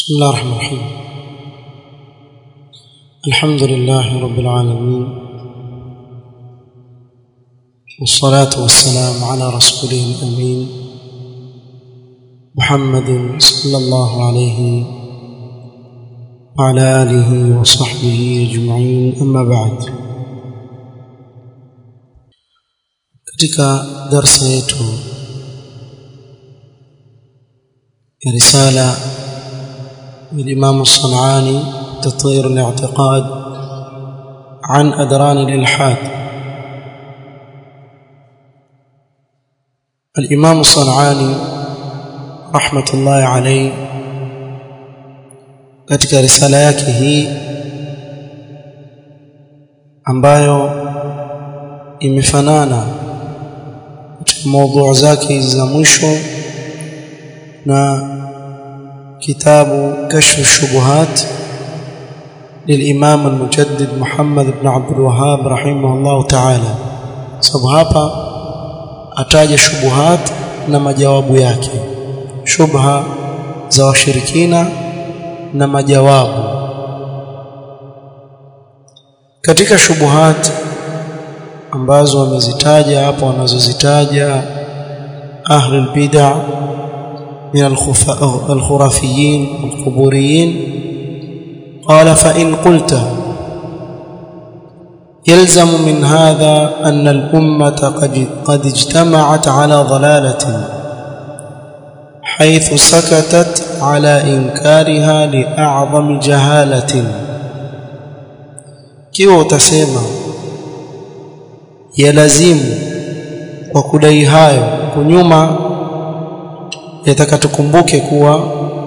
بسم الله الرحمن الرحيم الحمد لله رب العالمين والصلاة والسلام على رسوله الأمين محمد صلى الله عليه وعلى آله وصحبه أجمعين أما بعد katika darsa yetu ya risala الإمام الصنعاني تطهير الاعتقاد عن أدران الإلحاد الإمام الصنعاني رحمة الله عليه katika risala yake hii ambayo imefanana katika mada zake hizi za mwisho na كتاب كشف الشبهات للإمام المجدد محمد بن عبد الوهاب رحمه الله تعالى sababu hapa ataja shubuhat na majawabu yake shubha za washirikina na majawabu katika shubuhat ambazo wamezitaja hapo wanazozitaja ahlul bid'ah من الخرافيين القبوريين قال فإن قلت يلزم من هذا أن الأمة قد اجتمعت على ضلالة حيث سكتت على إنكارها لأعظم جهالة كيف تسمى يلزم وكدai hayo kunyuma yataka tukumbuke kuwa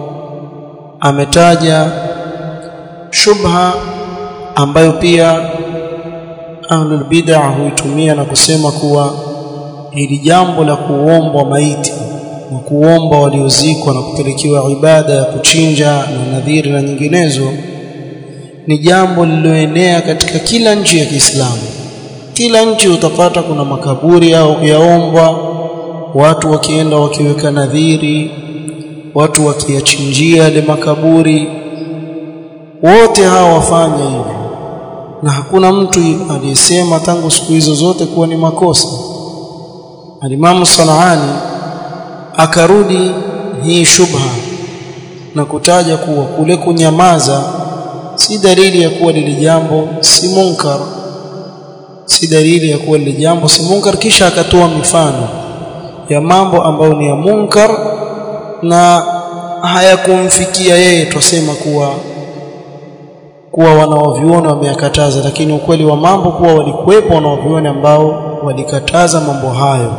ametaja shubha ambayo pia ahlul bid'ah huitumia na kusema kuwa hili jambo la kuombwa maiti na kuomba waliozikwa na kupelekewa ibada ya kuchinja na nadhiri na nyinginezo ni jambo lililoenea katika kila nchi ya Kiislamu kila nchi utapata kuna makaburi au yaombwa watu wakienda wakiweka nadhiri watu wakiyachinjia yale makaburi wote hawa wafanya hivyo na hakuna mtu aliyesema tangu siku hizo zote kuwa ni makosa alimamu Sanaani akarudi hii shubha na kutaja kuwa kule kunyamaza si dalili ya kuwa lile jambo si munkar si dalili ya kuwa lile jambo si munkar kisha akatoa mifano ya mambo ambayo ni ya munkar na hayakumfikia yeye tusema kuwa kuwa wanaoviona wameyakataza lakini ukweli wa mambo kuwa walikuwepo wanaoviona ambao walikataza mambo hayo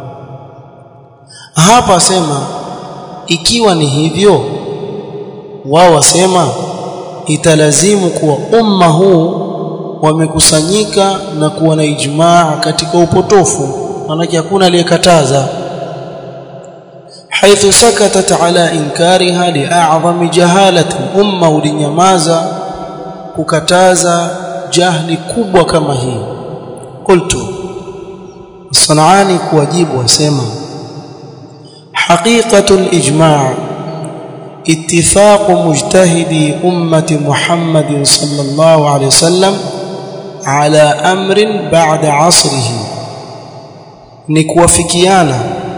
hapa asema ikiwa ni hivyo wao wasema italazimu kuwa umma huu wamekusanyika na kuwa na ijmaa katika upotofu manake hakuna aliyekataza haithu sakatat ala inkariha li'a'zami jahalati umma ulinyamaza kukataza jahli kubwa kama hii qultu sanani kuwajibu wasema haqiqatu al-ijma' اتفاق مجتهدي أمة محمد صلى الله عليه وسلم على أمر بعد عصره ni kuwafikiana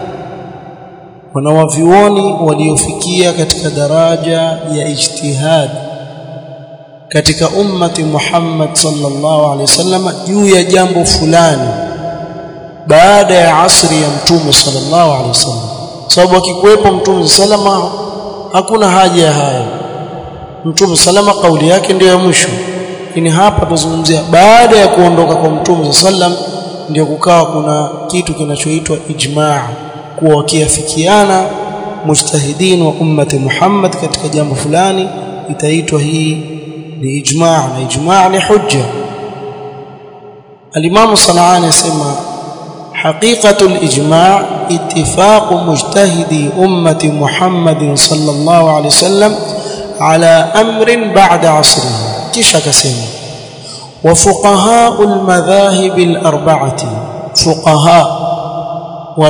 wanawavioni waliofikia katika daraja ya ijtihad katika ummati Muhammad sallallahu alaihi wasallam juu ya jambo fulani baada ya asri ya mtume sallallahu alaihi wasallam sababu akikuwepo mtume sallama hakuna haja ya haya mtume sallama kauli yake ndiyo ya mwisho lakini hapa tuzungumzia baada ya kuondoka kwa mtume sallam ndio kukawa kuna kitu kinachoitwa ijmaa kuwa wakiafikiana mujtahidin wa ummati Muhammad katika jambo fulani itaitwa hii ni ijmaa na ijmaa ni hujja al-Imam Sanani asema حقيقة الإجماع اتفاق مجتهدي أمة محمد صلى الله عليه وسلم على أمر بعد عصره كيش كسيما وفقهاء المذاهب الأربعة فقهاء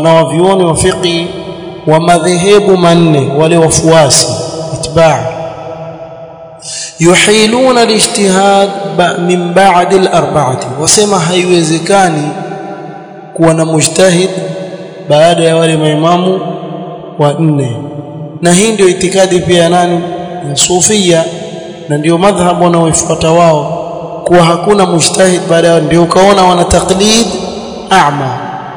wanawavyuoni wa fiqi wa madhehebu manne wale wafuasi itbaa yuhiluna alijtihad min ba'd al-arba'ati wasema haiwezekani kuwa na mujtahid baada ya wale maimamu wa nne na hii ndio itikadi pia nani ya sufia na ndio madhhabu wanaoifuata wao kuwa hakuna mujtahid baada ya ndio ukaona wana taklid a'ma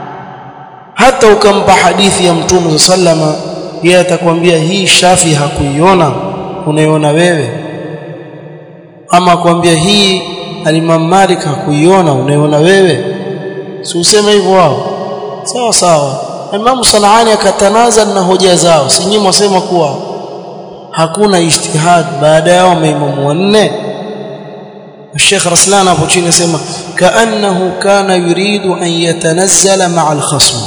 hata ukampa hadithi ya mtume sallama yeye atakwambia hii shafi hakuiona unaiona wewe ama akwambia hii alimam Malik hakuiona unaiona wewe si useme hivyo wao sawa sawa Imam Sanani akatanazal na hoja zao si nyinyi mwasema kuwa hakuna ijtihad baada yao maimamu wanne الشيخ رسلان ابو chini sema kaannahu kana yuridu an yatanazzala ma'a al-khasm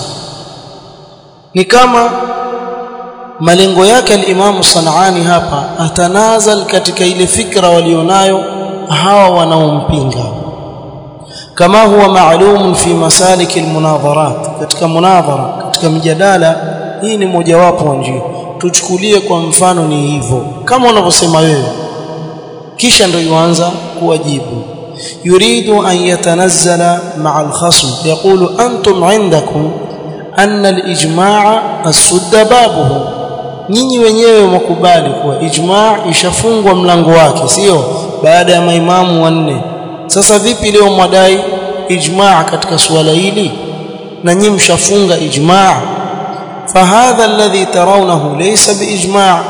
ni kama malengo yake al-Imam Sanani hapa atanazal katika ile fikra walionayo hawa wanaompinga kama huwa maalum fi masalik al-munadharat katika munadhara katika mjadala hii ni mojawapo wa njia tuchukulie kwa mfano ni hivyo kama unavyosema wewe kisha ndio yuanza kuwajibu yuridu an yatanazzala ma'a al-khasm yaqulu antum 'indakum anna al-ijma' as-sudda babuhu nyinyi wenyewe mkubali kuwa ijma' ishafungwa mlango wake sio baada ya maimamu wanne sasa vipi leo mwadai ijma' katika suala hili na nyinyi mshafunga ijma' fahadha alladhi tarawnahu laysa biijma'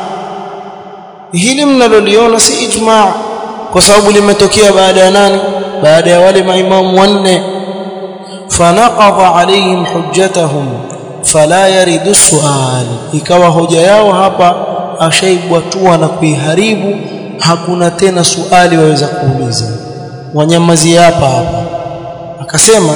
hili mnaloliona si ijma' kwa sababu limetokea baada ya nani baada ya wale maimamu wanne fanaqadha alayhim hujjatahum fala yaridu sual ikawa hoja yao hapa ashaibwatua na kuiharibu hakuna tena suali waweza kuuliza wanyamazia hapa hapa akasema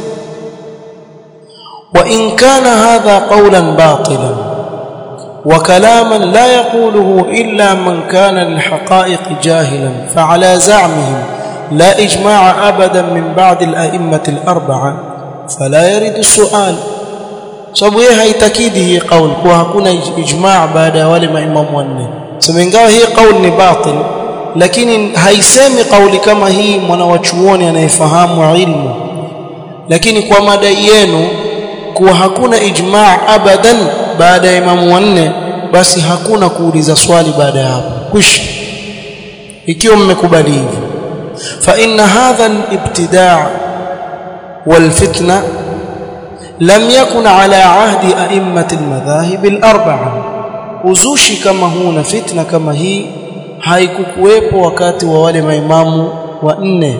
wa in kana hadha qawlan batilan وكلاما لا يقوله إلا من كان للحقائق جاهلا فعلى زعمهم لا إجماع أبدا من بعد الأئمة الأربعة فلا يرد السؤال sababu yeye haitakidi hii kauli kuwa hakuna ijmaa baada ya wale maimamu wanne sema ingawa hii kauli ni batil lakini haisemi kauli kama hii mwanawachuoni anayefahamu ilmu lakini kwa madai yenu kuwa hakuna ijmaa abadan baada ya imamu wanne basi hakuna kuuliza swali baada ya hapo kwisha ikiwa mmekubali hivi fa inna hadha al-ibtida' wal-fitna lam yakun ala ahdi a'immat al-madhahib al-arba'a uzushi kama huu na fitna kama hii haikukuwepo wakati wa wale maimamu wa nne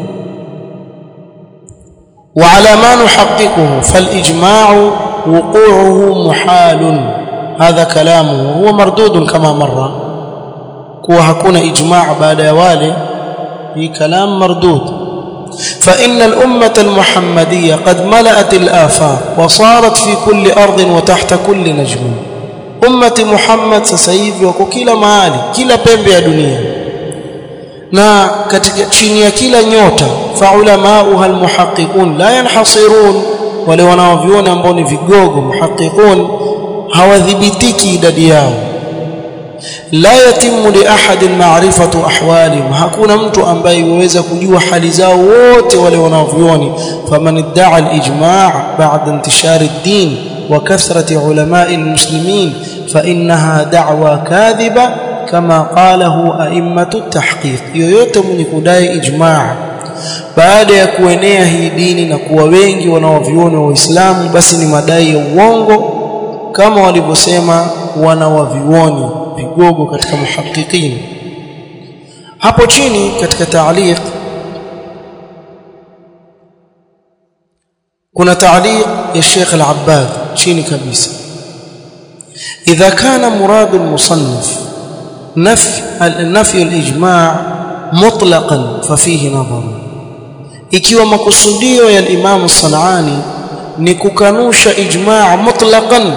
وعلى ما نحققه فالإجماع وقوعه محال هذا كلامه هو مردود كما مر كوا hakuna ijmaa baada ya wale hii kalam mardud فإن الأمة المحمدية قد ملأت الآفاق وصارت في كل أرض وتحت كل نجم أمة محمد سسيف وكو kila mahali kila pembe ya dunia na katika chini ya kila nyota faulamauha almuhaqiqun la yanhasirun wale wanaoviona ambao ni vigogo muhaqiqun hawadhibitiki idadi yao la yatimu li ahadin ma'rifatu ahwalihim hakuna mtu ambaye yuweza kujua hali zao wote wale wanaovioni faman idda'a al-ijma' ba'da intishar ad-din wa kathrati ulama'i al-muslimin fa innaha da'wa kadhiba kama qalahu a'immatu at-tahqiq yoyote mwenye kudai ijma' baada ya kuenea hii dini na kuwa wengi wanaoviona waislamu basi ni madai ya uongo kama walivyosema wanawavioni vigogo katika muhaqiqin hapo chini katika taaliq kuna taaliq ya Sheikh Al-Abbad chini kabisa idha kana murad al-musannif نفي نفي الاجماع مطلقا ففيه نظر ikiwa makusudio ya Imam Sanani ni kukanusha ijmaa mutlaqan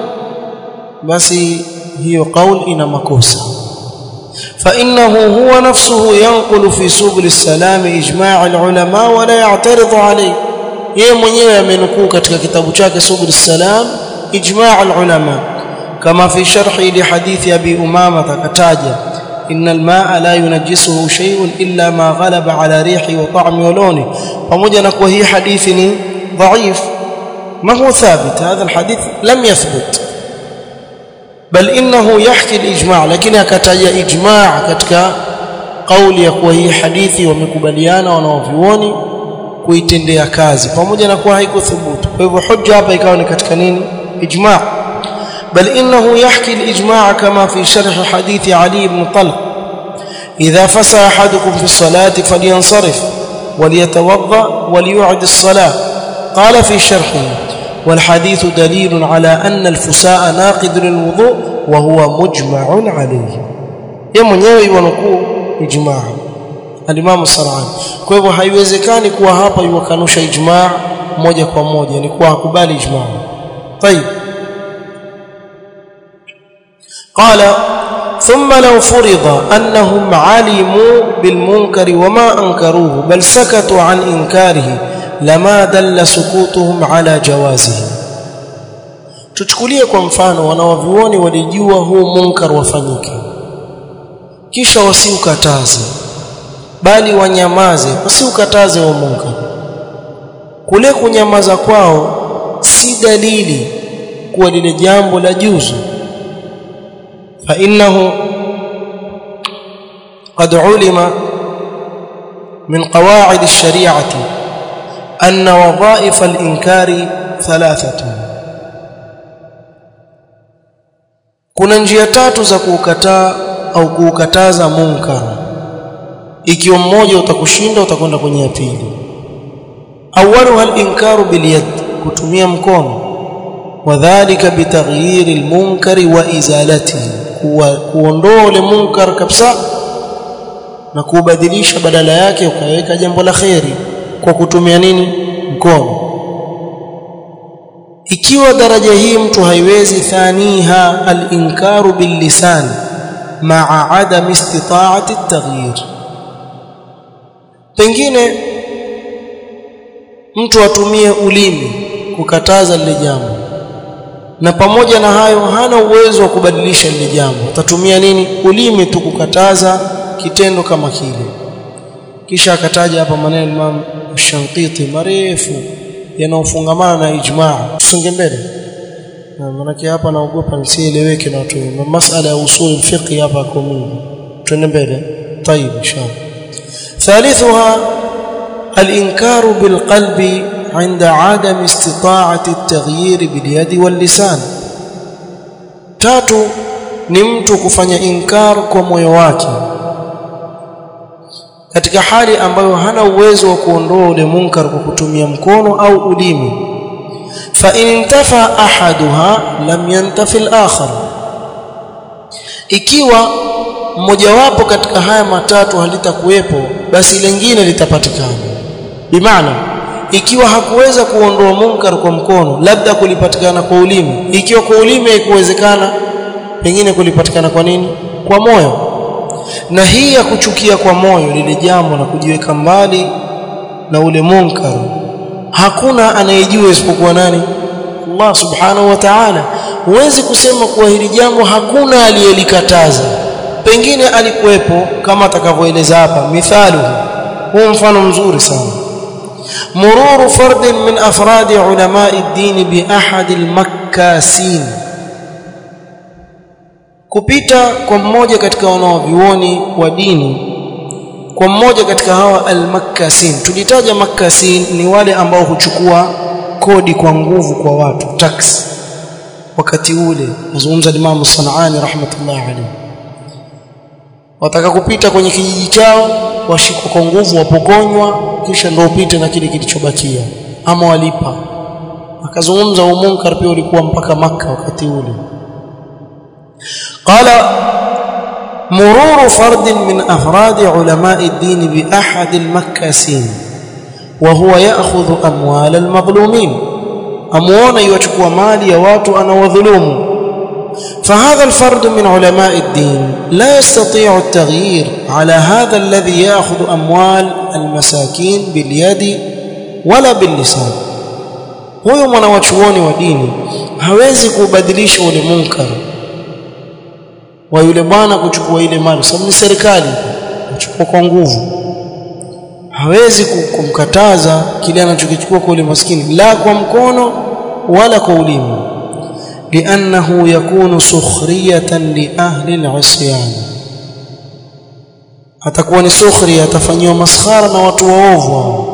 basi hiyo kauli ina makosa فانه هو نفسه ينقل في سبل السلام اجماع العلماء ولا يعترض عليه yeye mwenyewe amenukuu katika kitabu chake subul salam ijma' al-ulama kama fi sharhi li hadithi abi umama takataja إن الماء لا ينجسه شيء إلا ما غلب على ريحه وطعمه ولونه pamoja na kuwa hii hadithi ni dhaif ما هو ثابت هذا الحديث لم يثبت بل انه يحكي الاجماع لكن akataja ijma' katika kauli ya kuwa hii hadithi wamekubaliana wanaovioni kuitendea kazi pamoja na kuwa haikuthubutu kwa hivyo hujja hapa ikawa ni katika nini ijma' بل انه يحكي الاجماع كما في شرح حديث علي بن طلق اذا فسى احدكم في الصلاه فلينصرف وليتوضا وليعد الصلاه قال في شرحه والحديث دليل على أن الفساء ناقض للوضوء وهو مجمع عليه yeye mwenyewe yuanukuu ijmaa al-Imam As-Sar'ani kwa hivyo haiwezekani kuwa hapa yukanusha ijmaa moja kwa moja ni kuwa hakubali ijmaa طيب قال ثم لو فرض أنهم علموا بالمنكر وما أنكروه بل سكتوا عن إنكاره lama dalla sukutuhum ala jawazihi tuchukulie kwa mfano wanawavioni walijua huu munkar wafanyike kisha wasiukataze bali wanyamaze wasiukataze huo munkar kule kunyamaza kwao si dalili kuwa lile jambo la juzu fa innahu qad ulima min qawaid ash-shari'ati أن وظائف الإنكار ثلاثة kuna njia tatu za kuukataa au kuukataza munkar ikiwa mmoja utakushinda utakwenda kwenye ya pili awaluha al-inkaru bil yad kutumia mkono wadhālika bitaghyir al-munkari wa izalatihi kuondoa ule munkar kabisa na kubadilisha badala yake ukaweka jambo la khairi kwa kutumia nini mkono ikiwa daraja hii mtu haiwezi thaniha al-inkaru bil-lisan ma'a adam istita'ati at-taghyir pengine mtu atumie ulimi kukataza lile jambo na pamoja na hayo hana uwezo wa kubadilisha lile jambo atatumia nini ulimi tu kukataza kitendo kama kile kisha akataja hapa maneno Imam Shankiti marefu yanaofungamana na ijmaa tusonge mbele maanake hapa naogopa nisieleweke na watu masala ya usul fiqh hapa kwa mingi tuende mbele طيب ان شاء الله ثالثها الانكار بالقلب عند عدم استطاعه التغيير باليد واللسان tatu ni mtu kufanya inkar kwa moyo wake katika hali ambayo hana uwezo wa kuondoa ule munkar kwa kutumia mkono au ulimi fa in intafa ahaduha lam yantafi al-akhar ikiwa mmojawapo katika haya matatu halitakuwepo basi lingine litapatikana bimaana ikiwa hakuweza kuondoa munkar kwa mkono labda kulipatikana kwa ulimi ikiwa kwa ulimi haikuwezekana pengine kulipatikana kwa nini kwa moyo na hii ya kuchukia kwa moyo lile jambo na kujiweka mbali na ule munkar hakuna anayejua isipokuwa nani Allah subhanahu wa ta'ala huwezi kusema kuwa hili jambo hakuna aliyelikataza pengine alikuwepo kama atakavyoeleza hapa mithalu huu mfano mzuri sana مرور فرد من أفراد علماء الدين بأحد المكاسين kupita kwa mmoja katika wanaovioni wa dini kwa mmoja katika hawa almakkasin tulitaja makkasin ni wale ambao huchukua kodi kwa nguvu kwa watu tax wakati ule nazungumza Imam Sanaani rahmatullahi alayhi wataka kupita kwenye kijiji chao washikwa kwa nguvu wapokonywa kisha ndio upite na kile kilichobakia ama walipa akazungumza umunkar pia ulikuwa mpaka maka wakati ule قال مرور فرد من أفراد علماء الدين بأحد المكاسين وهو يأخذ أموال المظلومين أموانا يوشكوا مالي يواتوا أنا وظلوم فهذا الفرد من علماء الدين لا يستطيع التغيير على هذا الذي يأخذ أموال المساكين باليد ولا باللسان huyo mwanawachuoni wa dini hawezi kubadilisha ule munkar wa yule bwana kuchukua ile mali sababu ni serikali kuchukua kwa nguvu hawezi kumkataza kile anachokichukua kwa yule maskini la kwa mkono wala kwa ulimi liannahu yakunu sukhriyatan li ahli al-isyan atakuwa ni sukhri atafanyiwa maskhara na watu waovu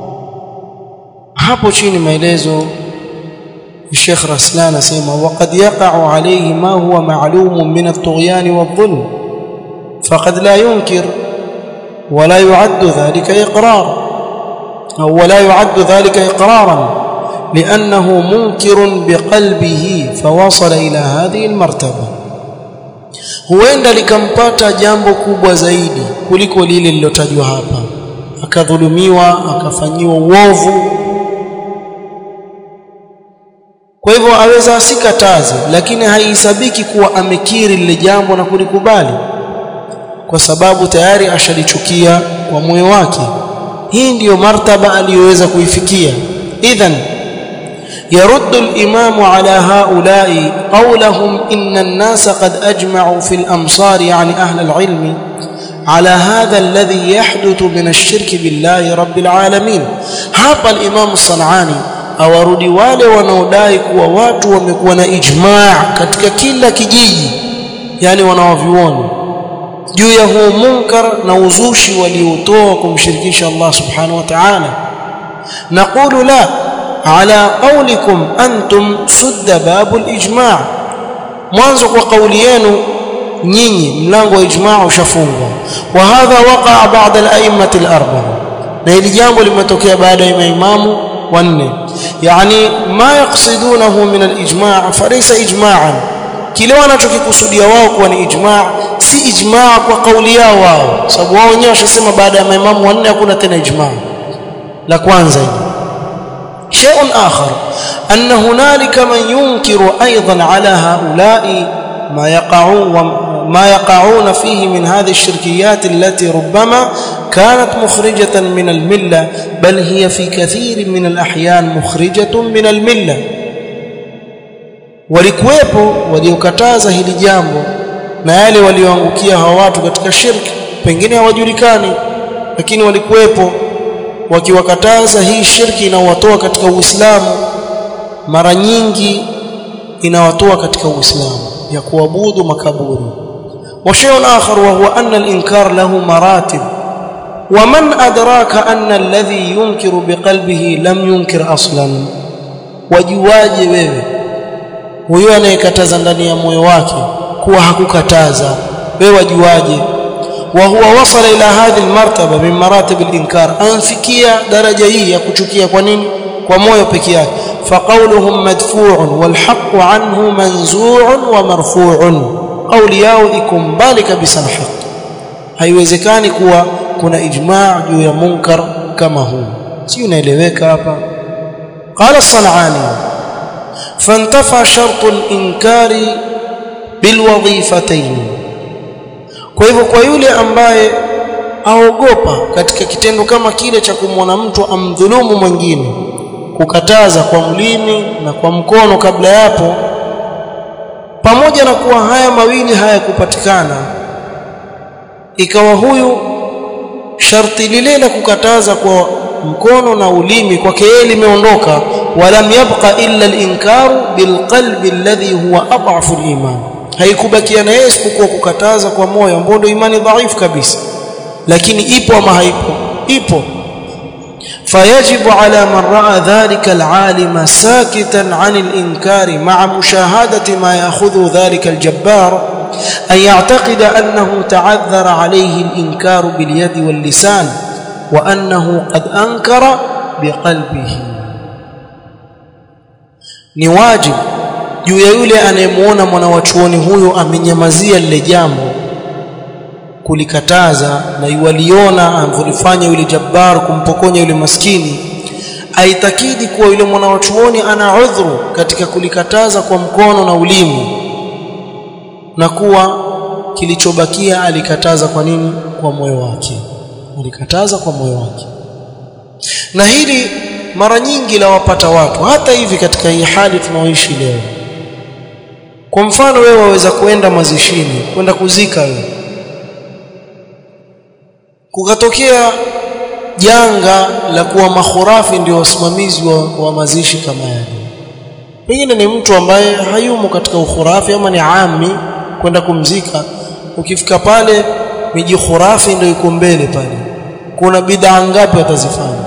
hapo chini maelezo الشيخ رسلان اسمع وقد يقع عليه ما هو معلوم من الطغيان والظلم فقد لا ينكر ولا يعد ذلك إقرار أو ولا يعد ذلك إقرارا لأنه منكر بقلبه فوصل إلى هذه المرتبة huenda likampata jambo kubwa zaidi kuliko lile lilotajwa hapa akadhulumiwa akafanyiwa uovu kwa hivyo aweza asikataze lakini haihesabiki kuwa amekiri lile jambo na kulikubali kwa sababu tayari ashalichukia kwa moyo wake hii ndiyo martaba aliyoweza kuifikia idhan يرد الإمام على هؤلاء قولهم إن الناس قد أجمعوا في الأمصار يعني أهل العلم على هذا الذي يحدث من الشرك بالله رب العالمين هذا الإمام الصنعاني awarudi wale wanaodai kuwa watu wamekuwa na ijmaa katika kila kijiji yani wanawavioni juu ya huu munkar na uzushi waliotoa kumshirikisha Allah subhanahu wa ta'ala naqulu la ala qawlikum antum sudda babul ijma' mwanzo kwa kauli yenu nyinyi mlango wa ijma' ushafungwa wa hadha waqa'a ba'da al-a'immati al-arba'a na hili jambo limetokea baada ya maimamu wanne yani ma yaqsidunahu min al-ijma' falaysa ijma'an kile wanachokikusudia wao kuwa ni ijma' si ijma' kwa kauli yao wao sababu wao wenyewe washasema baada ya maimamu wanne hakuna tena ijma' la kwanza hili شيء آخر أن هنالك من ينكر أيضا على هؤلاء ما يقعون ما يقعون فيه من هذه الشركيات التي ربما كانت مخرجة من الملة بل هي في كثير من الأحيان مخرجة من الملة walikuwepo waliokataza hili jambo na yale walioangukia hawa watu katika shirki pengine hawajulikani lakini walikuwepo wakiwakataza hii shirki inawatoa katika Uislamu mara nyingi inawatoa katika Uislamu ya kuabudu makaburi وشيء آخر وهو أن الإنكار له مراتب ومن أدراك أن الذي ينكر بقلبه لم ينكر أصلا wajuaje wewe huyo anayekataza ndani ya moyo wake kuwa hakukataza wewe wajuaje وهو وصل إلى هذه المرتبة من مراتب الإنكار أنفكيا درجة هي يكتشكيا كونين ومويو بكيا فقولهم مدفوع والحق عنه منزوع ومرفوع أولياء إكم بالك بسنحق haiwezekani kuwa kuna ijmaa juu ya munkar kama huu si unaeleweka hapa qala as-sanani fantafa shartu al-inkari bilwadhifatayn kwa hivyo kwa yule ambaye aogopa katika kitendo kama kile cha kumwona mtu amdhulumu mwingine kukataza kwa mlimi na kwa mkono kabla yapo pamoja na kuwa haya mawili hayakupatikana ikawa huyu sharti lile la kukataza kwa mkono na ulimi kwake yeye limeondoka walam yabqa illa al-inkaru bilqalbi alladhi huwa adhafu al-iman haikubakia na yeye isipokuwa kukataza kwa moyo ambao ndio imani dhaifu kabisa lakini ipo ama haipo ipo فيجب على من راى ذلك العالم ساكتا عن الانكار مع مشاهده ما ياخذ ذلك الجبار ان يعتقد انه تعذر عليه الانكار باليد واللسان وانه قد انكر بقلبه ni wajib juu ya yule anayemuona mwanawachuoni huyo amenyamazia lile jambo kulikataza na yuwaliona alivyofanya yule jabbar kumpokonya yule maskini aitakidi kuwa yule mwanawachuoni ana udhuru katika kulikataza kwa mkono na ulimi na kuwa kilichobakia alikataza kwa nini kwa moyo wake alikataza kwa moyo wake na hili mara nyingi la wapata watu hata hivi katika hii hali tunaoishi leo kwa mfano wewe waweza kwenda mazishini kwenda kuzika wewe kukatokea janga la kuwa makhurafi ndio wasimamizi wa, wa mazishi kama yale pengine ni mtu ambaye hayumo katika ukhurafi ama ni ami kwenda kumzika ukifika pale miji khurafi ndio iko mbele pale kuna bid'a ngapi watazifanya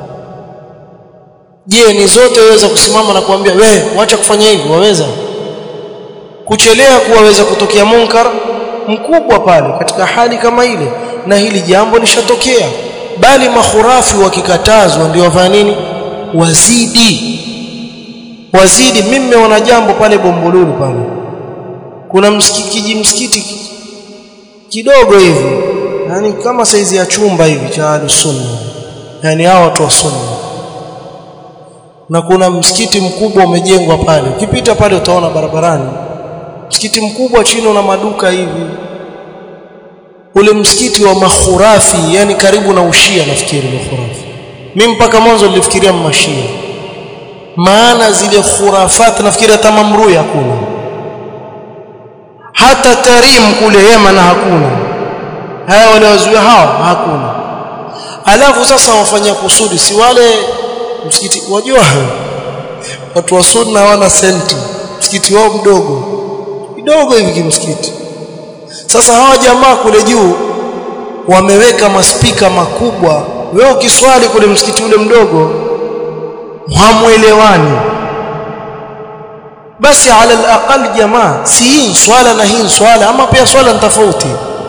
je ni zote waweza kusimama na kuambia we wacha kufanya hivi waweza kuchelea kuwaweza kutokea munkar mkubwa pale katika hali kama ile na hili jambo lishatokea bali makhurafi wakikatazwa ndio wafanya nini wazidi wazidi mimi nimeona jambo pale Bombolulu pale kuna msikiti msikiti kidogo hivi yani kama saizi ya chumba hivi cha al-sunna yani hao watu wa sunna na kuna msikiti mkubwa umejengwa pale ukipita pale utaona barabarani msikiti mkubwa chini una maduka hivi ule msikiti wa makhurafi yani karibu na ushia nafikiri makhurafi mimi mpaka mwanzo nilifikiria mmashia maana zile khurafat nafikiri hata mamrui hakuna hata tarim kule Yemen hakuna haya wale wazuia hawa hakuna alafu sasa wafanya kusudi si wale msikiti wajua watu wa sunna hawana senti msikiti wao mdogo kidogo hivi kimsikiti sasa hawa jamaa kule juu wameweka maspika makubwa wewe ukiswali kule msikiti ule mdogo hamuelewani basi ala alaqal jamaa si hii swala na hii swala ama pia swala ni tofauti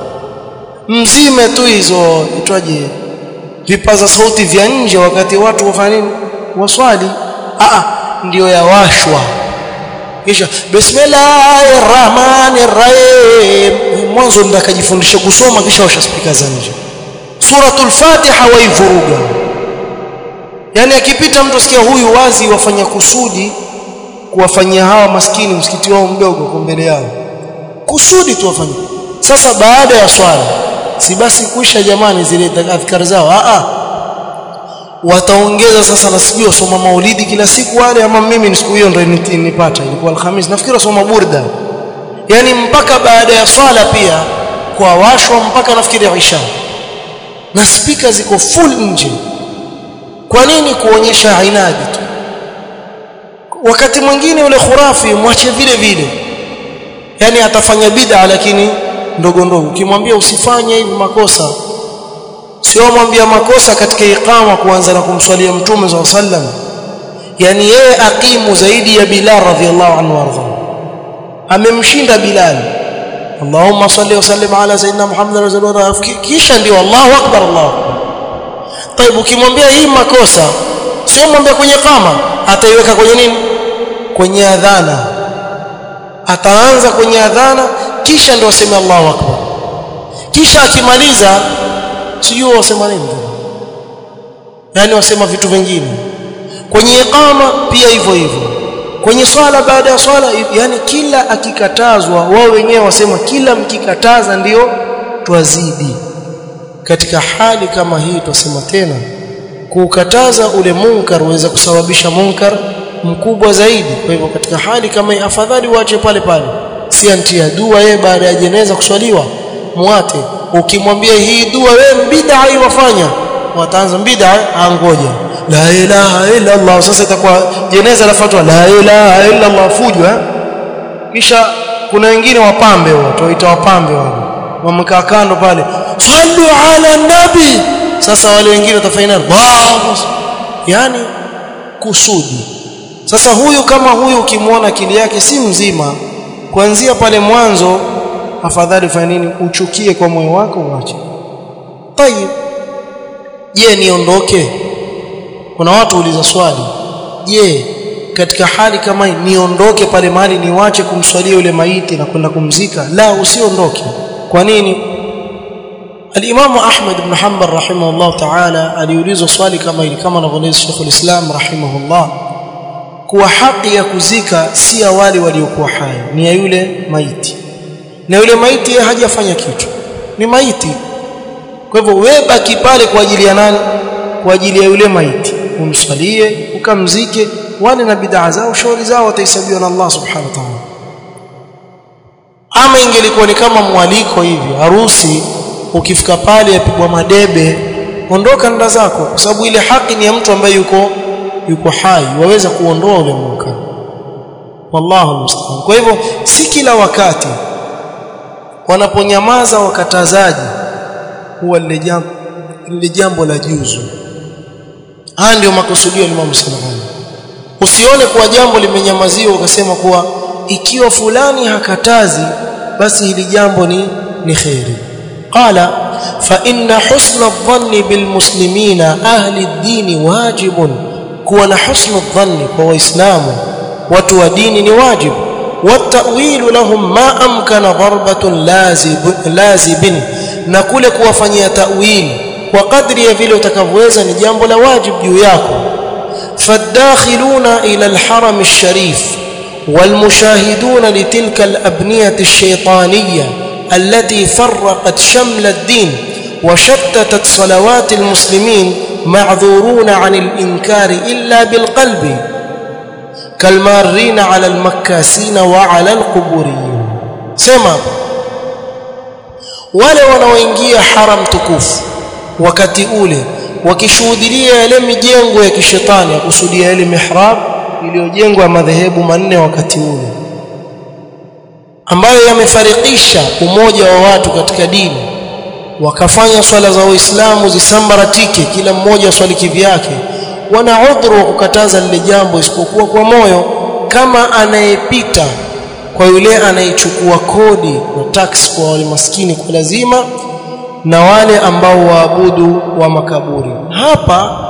mzime tu hizo itwaje vipaza sauti vya nje wakati watu wafanya nini waswali a ndio yawashwa kisha bismillahir rahmanir rahim mwanzo ndakajifundisha kusoma kisha washa spika za nje suratul fatiha waivuruga yani akipita mtu sikia huyu wazi wafanya kusudi kuwafanyia hawa maskini msikiti wao mdogo kwa mbele yao kusudi tu wafanye sasa baada ya swala si basi kuisha jamani zile adhkar zao a a wataongeza sasa na sijui wasoma maulidi kila siku wale ama mimi ni siku hiyo ndio nipata ilikuwa alhamis nafikiri wasoma burda yani mpaka baada ya swala pia kwa washwa mpaka nafikiri isha na spika ziko full nje kwa nini kuonyesha inadi tu wakati mwingine ule khurafi mwache vile vile yani atafanya bid'a lakini ndogo ndogo ukimwambia usifanye hivi makosa sio mwambia makosa katika iqama kuanza na kumswalia mtume SAW sallam yani yeye aqimu zaidi ya Bilal radhiallahu anhu warda amemshinda Bilal Allahumma salli wa sallim ala sayyidina Muhammad rasulullah kisha ndio Allahu akbar Allahu akbar طيب ukimwambia hii makosa sio mwambie kwenye kama ataiweka kwenye nini kwenye adhana ataanza kwenye adhana kisha ndio aseme Allahu akbar kisha akimaliza sijui wasema nini yani wasema vitu vingine kwenye iqama pia hivyo hivyo kwenye swala baada ya swala yani kila akikatazwa wao wenyewe wasema kila mkikataza ndio twazidi katika hali kama hii tusema tena kukataza ule munkar uweza kusababisha munkar mkubwa zaidi kwa hivyo katika hali kama hii afadhali uache pale pale si antia dua yeye baada ya jeneza kuswaliwa muate ukimwambia hii dua wewe bid'a iwafanya wataanza bid'a angoja la ilaha illa Allah sasa itakuwa jeneza lafuatwa la ilaha illa Allah fujo eh kisha kuna wengine wapambe watu waita wapambe wale wamekaa kando pale sallu ala nabi sasa wale wengine watafanya nini yani kusudi sasa huyu kama huyu ukimwona akili yake si mzima kuanzia pale mwanzo afadhali ufanye nini uchukie kwa moyo wako uache tayib je niondoke kuna watu uliza swali je katika hali kama hii niondoke pale mahali niwache kumswalia yule maiti na kwenda kumzika la usiondoke kwa nini الامام احمد بن حنبل رحمه الله تعالى aliulizwa swali kama hili kama anavyoeleza Sheikh al-Islam rahimahullah kuwa haki ya kuzika si ya wale waliokuwa hai ni ya yule maiti na yule maiti yeye hajafanya kitu ni maiti kwa hivyo wewe baki pale kwa ajili ya nani kwa ajili ya yule maiti umswalie ukamzike wale na bid'a zao shauri zao watahesabiwa na Allah subhanahu wa ta'ala ama ingelikuwa ni kama mwaliko hivi harusi ukifika pale yapigwa madebe ondoka nda zako kwa sababu ile haki ni ya mtu ambaye yuko yuko hai waweza kuondoa ule munkar wallahu musta'an kwa hivyo si kila wakati wanaponyamaza wakatazaji huwa lile jambo lile jambo la juzu haya ndio makusudio ya Imam Sanani usione kuwa jambo limenyamaziwa ukasema kuwa ikiwa fulani hakatazi basi hili jambo ni ni khairi qala fa inna husna adh-dhanni bil muslimina ahli ad-din wajibun kuwa na husna adh-dhanni kwa waislamu watu wa dini ni wajibu والتأويل لهم ما أمكن ضربة لازب لازب na kule kuwafanyia ta'wil kwa kadri ya vile utakavyoweza ni jambo la wajib juu yako fadakhiluna ila alharam alsharif والمشاهدون لتلك الأبنية الشيطانية التي فرقت شمل الدين وشتتت صلوات المسلمين معذورون عن الإنكار إلا بالقلب كالمارين على المكاسين وعلى القبوريين سمع wale wanaoingia haram tukufu wakati ule wakishuhudia yale mijengo ya kishetani ya kusudia ile mihrab iliyojengwa ya madhehebu manne wakati ule ambayo yamefarikisha umoja wa watu katika dini wakafanya swala za waislamu zisambaratike kila mmoja swali kivyake wana udhuru wa kukataza lile jambo isipokuwa kwa moyo kama anayepita kwa yule anayechukua kodi na tax kwa wale maskini kwa lazima na wale ambao waabudu wa makaburi hapa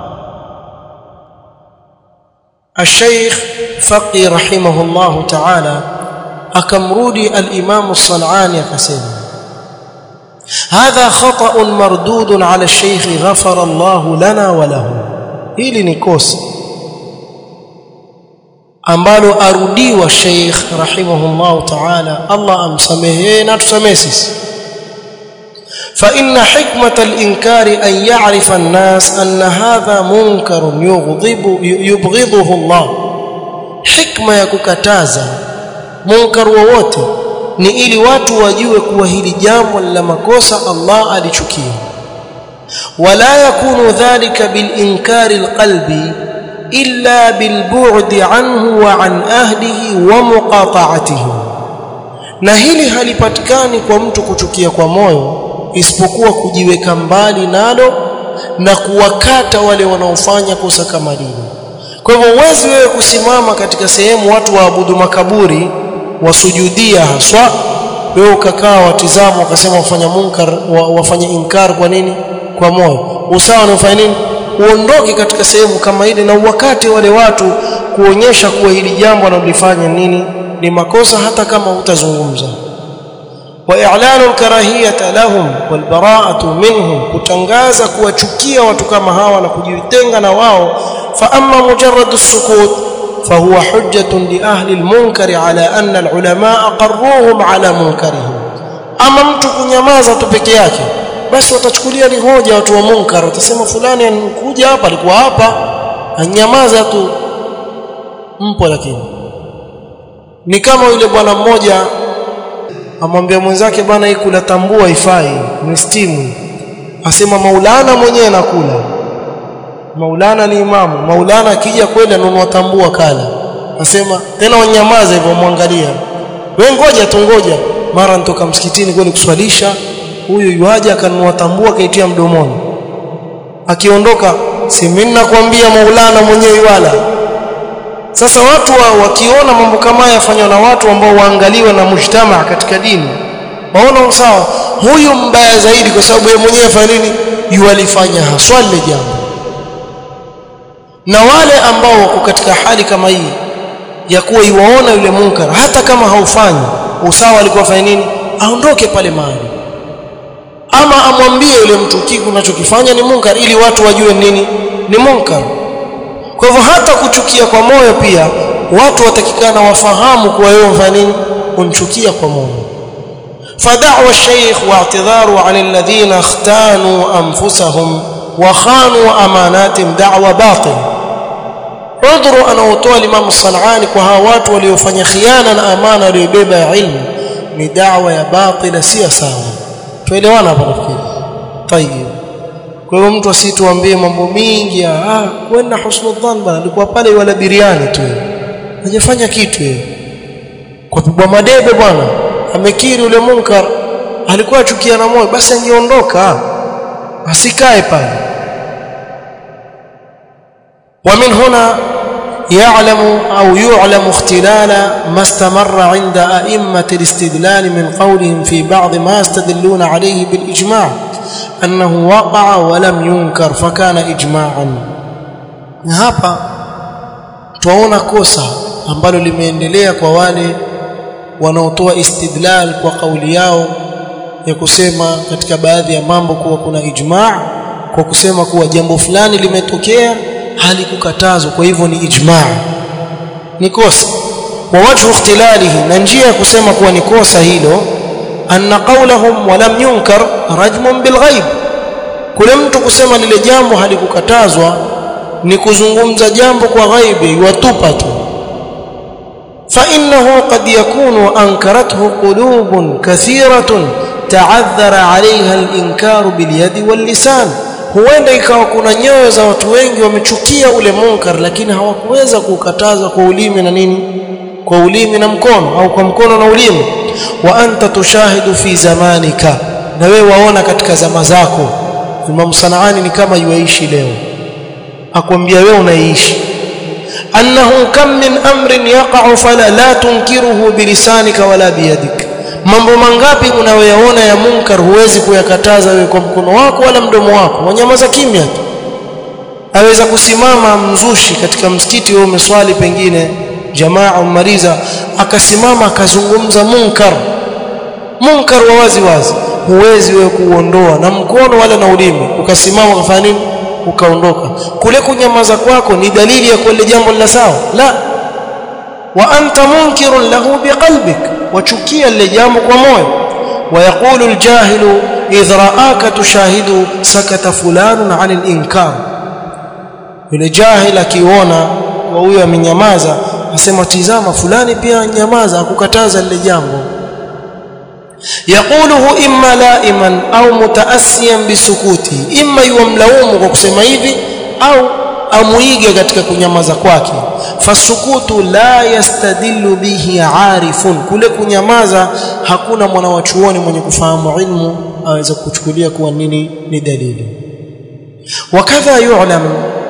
الشيخ فقي رحمه الله تعالى akamrudi al-Imam as-San'ani akasema hadha khata'un mardudun 'ala ash-shaykh ghafara Allah lana wa lahu hili ni kosa ambalo arudiwa Sheikh rahimahullah ta'ala Allah amsamehe na tusamehe sisi فإن حكمة الإنكار أن يعرف الناس أن هذا منكر يغضب يبغضه الله حكمة يككتازا munkar wowote ni ili watu wajue kuwa hili jambo la makosa Allah alichukia wala yakunu dhalika bil inkari alqalbi illa bil bu'di anhu wa an ahlihi wa muqata'atihi na hili halipatikani kwa mtu kuchukia kwa moyo isipokuwa kujiweka mbali nalo na kuwakata wale wanaofanya kosa kama hilo kwa hivyo uwezi wewe kusimama katika sehemu watu waabudu makaburi wasujudia haswa wewe ukakaa watizama wakasema wafanya munkar wafanya inkar kwa nini kwa moyo usawa ni ufanye nini uondoke katika sehemu kama ile na wakati wale watu kuonyesha kuwa hili jambo wanalofanya nini ni makosa hata kama utazungumza wa i'lanu al-karahiyata lahum wal bara'atu minhum kutangaza kuwachukia watu kama hawa na kujitenga na wao fa amma mujarrad as-sukut فهو حجة لأهل المنكر على أن العلماء قروهم على منكرهم أما mtu kunyamaza tu peke yake basi watachukulia ni hoja watu wa munkar watasema fulani anakuja hapa alikuwa hapa anyamaza tu mpo lakini ni kama yule bwana mmoja amwambia mwenzake bwana hii kula tambua ifai ni stimu asema maulana mwenyewe anakula Maulana ni imamu. Maulana akija kweli anunua tambua kala. Nasema tena wanyamaze hivyo muangalia. Wewe ngoja tu ngoja. Mara nitoka msikitini kweli kuswalisha, huyu yuaje akanunua tambua kaitia mdomoni. Akiondoka, si mimi nakwambia Maulana mwenyewe wala. Sasa watu wa, wakiona mambo kama haya yafanywa na watu ambao waangaliwa na mujtamaa katika dini. Waona sawa, huyu mbaya zaidi kwa sababu yeye mwenyewe afanya nini? Yualifanya haswa lile jambo na wale ambao wako katika hali kama hii ya kuwa iwaona yule munkar hata kama haufanyi usawa alikuwa fanya nini aondoke pale mahali ama amwambie yule mtu kitu unachokifanya ni munkar ili watu wajue nini ni munkar kwa hivyo hata kuchukia kwa moyo pia watu watakikana wafahamu kuwa wewe unafanya nini unchukia kwa moyo فدعوى الشيخ واعتذاره عن الذين اختانوا انفسهم وخانوا اماناتهم دعوى باطل عذر anaotoa Imam Sanani kwa hawa watu waliofanya khiana na amana waliyobeba ya ilmu ni da'wa ya batila si sawa tuelewana hapa nafikiri tayeb kwa hiyo mtu asituambie mambo mingi ah kwenda husnul dhann bana alikuwa pale wala biriani tu hajafanya kitu yeye kwa pigwa madebe bwana amekiri ule munkar alikuwa achukia na moyo basi angeondoka asikae pale ومن هنا يعلم أو يعلم اختلال ما استمر عند أئمة الاستدلال من قولهم في بعض ما يستدلون عليه بالإجماع أنه وقع ولم ينكر فكان إجماعا hapa tuwaona kosa ambalo limeendelea kwa wale wanaotoa istidlal kwa kauli yao ya kusema katika baadhi ya mambo kuwa kuna ijma' kwa kusema kuwa jambo fulani limetokea halikukatazwa kwa hivyo ni ijma' ni kosa wa wajhu ikhtilalihi na njia ya kusema kuwa ni kosa hilo anna qawlahum wa lam yunkar rajmun bil ghaib kule mtu kusema lile jambo halikukatazwa ni kuzungumza jambo kwa ghaibi watupa tu فإنه قد يكون أنكرته قلوب كثيرة تعذر عليها الإنكار باليد واللسان huenda ikawa kuna nyoyo za watu wengi wamechukia ule munkar lakini hawakuweza kukataza kwa ulimi na nini kwa ulimi na mkono au kwa mkono na ulimi wa anta tushahidu fi zamanika na wewe waona katika zama zako Imam Sanaani ni kama yuaishi leo akwambia wewe unaishi annahu kam min amrin yaqa'u fala la tunkiruhu bilisanika wala biyadik mambo mangapi unayoyaona ya munkar huwezi kuyakataza wewe kwa mkono wako wala mdomo wako wanyamaza kimya tu aweza kusimama mzushi katika msikiti wewe umeswali pengine jamaa umaliza akasimama akazungumza munkar munkar wa wazi wazi huwezi wewe kuondoa na mkono wala na ulimi ukasimama ukafanya nini ukaondoka kule kunyamaza kwako ni dalili ya kule jambo la sawa la wa anta munkirun lahu biqalbik wachukia lile jambo kwa moyo ويقول الجاهل إذ رآك تشاهد سكت فلان عن الإنكار yule jahil akiona wa huyo amenyamaza asema tizama fulani pia nyamaza akukataza lile jambo yaquluhu imma laiman au mutaasiyan bisukuti imma yuamlaumu kwa kusema hivi au amuige katika kunyamaza kwake fasukutu la yastadillu bihi arifun kule kunyamaza hakuna mwana wa chuoni mwenye kufahamu ilmu aweza kuchukulia kuwa nini ni dalili wakadha yu'lam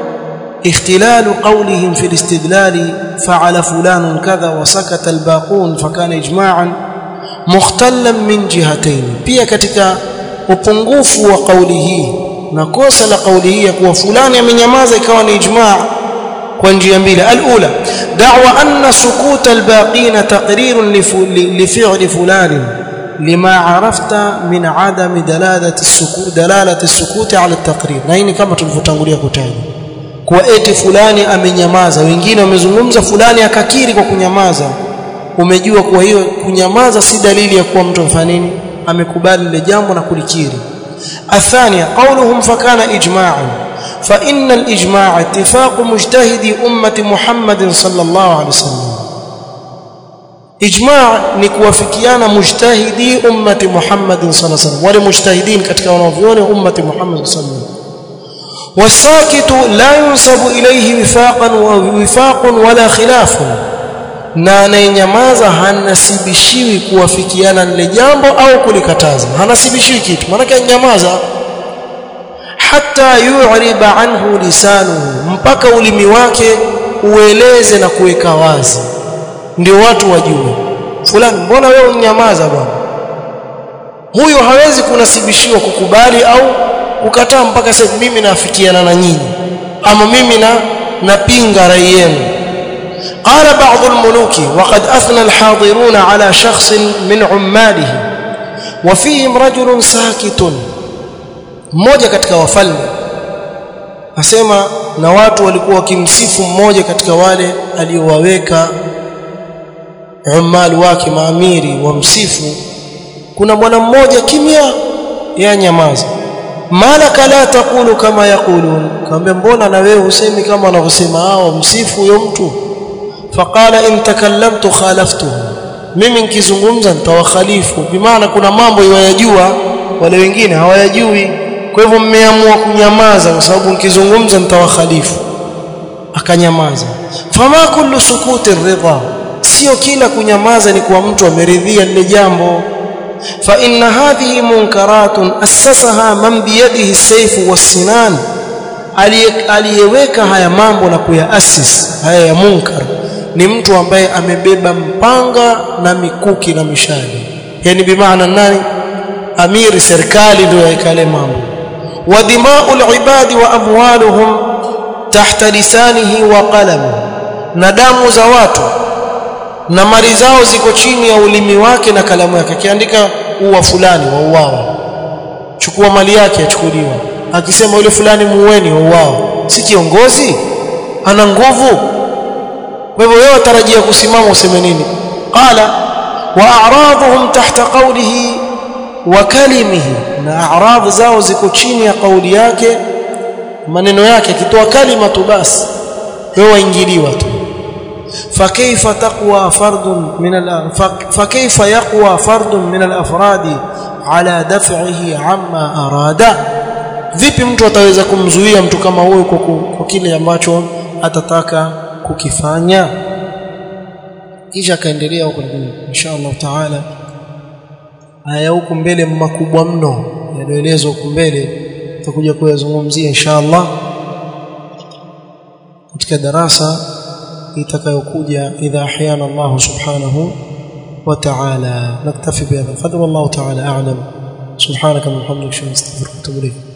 اختلال قولهم في الاستدلال فعل فلان كذا وسكت الباقون فكان اجماعا مختلا من جهتين pia katika upungufu wa kauli hii na kosa la kauli hii ya kuwa fulani amenyamaza ikawa ni ijmaa kwa njia mbili alula da'wa anna sukut albaqin taqrir li fi'li fulan lima arafta min adam dalalati as-sukut dalalati as-sukut ala at-taqrir na hii kama tulivyotangulia kutaja kwa eti fulani amenyamaza wengine wamezungumza fulani akakiri kwa kunyamaza umejua kuwa hiyo kunyamaza si dalili ya kuwa mtu mfanya nini amekubali lile jambo na kulikiri الثانية قولهم فكان إجماعا فإن الإجماع اتفاق مجتهد أمة محمد صلى الله عليه وسلم إجماع نكوافكيانا مجتهدي أمة محمد صلى الله عليه وسلم ولمجتهدين كتك ونوفيون أمة محمد صلى الله عليه وسلم والساكت لا ينسب إليه وفاقا ووفاق ولا خلاف na anayenyamaza hanasibishiwi kuwafikiana lile jambo au kulikataza hanasibishiwi kitu maana nyamaza hata yu'riba anhu lisanuhu mpaka ulimi wake ueleze na kuweka wazi ndio watu wajue fulani mbona wewe unyamaza bwana huyo hawezi kunasibishiwa kukubali au kukataa mpaka sasa mimi naafikiana na nyinyi ama mimi na napinga rai yenu قال بعض الملوك وقد أثنى الحاضرون على شخص من عماله وفيهم رجل ساكت mmoja katika wafalme asema na watu walikuwa wakimsifu mmoja katika wale aliowaweka umali wake maamiri wamsifu kuna bwana mmoja kimya ya nyamaza malaka la takulu kama yakulun kaambia mbona na wewe husemi kama wanavyosema hao msifu huyo mtu فقال ان تكلمت خالفته mimi nikizungumza nitawakhalifu bimaana kuna mambo yayajua wale wengine hawayajui kwa hivyo mmeamua kunyamaza kwa sababu nikizungumza nitawakhalifu akanyamaza fama kullu sukuti ridha sio kila kunyamaza ni kuwa mtu ameridhia lile jambo fa inna hadhihi munkaratun assasaha man biyadihi sayfu wassinan aliyeweka haya mambo na kuyaasis haya ya munkar ni mtu ambaye amebeba mpanga na mikuki na mishale yani bimaana nani amiri serikali ndio yaikale mambo wa dima'ul ibadi wa amwaluhum tahta lisanihi wa qalami na damu za watu na mali zao ziko chini ya ulimi wake na kalamu yake akiandika uwa fulani wa uwao chukua mali yake achukuliwa akisema yule fulani muweni wa uwao si kiongozi ana nguvu kwa hivyo wewe tarajia kusimama useme nini qala wa a'raduhum tahta qawlihi wa kalimihi na a'rad zao ziko chini ya kauli yake maneno yake akitoa kalima tu basi wewe waingiliwa tu فكيف تقوى فرد من فكيف يقوى فرد من الافراد على دفعه عما اراد vipi mtu ataweza kumzuia mtu kama huyo kwa kile ambacho atataka kukifanya kisha akaendelea huko insha Allah taala haya huko mbele makubwa mno yanaelezwa huko mbele tutakuja kuyazungumzia insha Allah katika darasa itakayokuja idha ahyana Allah subhanahu wa ta'ala naktafi bihadha qadra Allah ta'ala a'lam subhanaka wa bihamdika astaghfiruka wa atubu ilayk